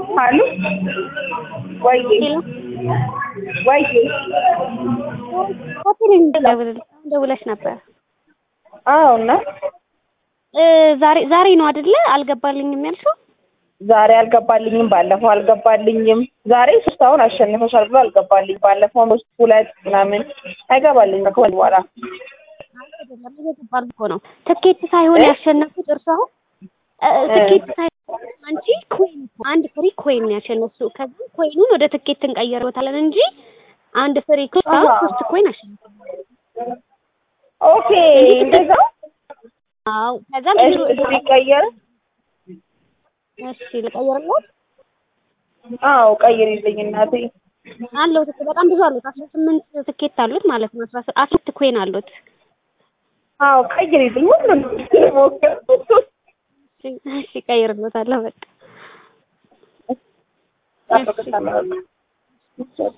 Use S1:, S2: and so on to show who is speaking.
S1: አሉ ወይ
S2: ሄሎ
S1: ወይ
S2: ሆቴል ደውለሽ ነበር።
S1: አዎ እና
S2: እ ዛሬ ዛሬ ነው አይደለ? አልገባልኝም ያልሽው?
S1: ዛሬ አልገባልኝም፣ ባለፈው አልገባልኝም። ዛሬ ሶስት አሁን አሸንፈሻል ብሎ አልገባልኝ። ባለፈው ሶስት ሁለት ምናምን አይገባልኝም ከሆነ በኋላ
S2: እየገባል እኮ ነው። ትኬት ሳይሆን ያሸነፉት እርሱ አሁን እ ትኬት ሳይሆን አንቺ ኮይን አንድ ፍሪ ኮይን ነው ያሸነፍሽው። ከዛ ኮይኑን ወደ ትኬት እንቀይረዋለን እንጂ አንድ ፍሪ ኮይን
S1: አሃ።
S2: ሶስት ኮይን አሸነፍ።
S1: ኦኬ እንደዛ
S2: አዎ ከዛም
S1: እሺ ሲቀየር
S2: እሺ ልቀይርለት
S1: አዎ ቀይሪልኝ እናቴ
S2: አለው በጣም ብዙ አሉት። አስራ ስምንት ትኬት አሉት ማለት ነው። አስራ ስ- አስራ ሁለት ኮይን አሉት።
S1: አዎ ቀይሪልኝ ሁሉንም ሞክር
S2: እሺ እሺ እቀይርለታለሁ በቃ
S1: ጠብቅሻለሁ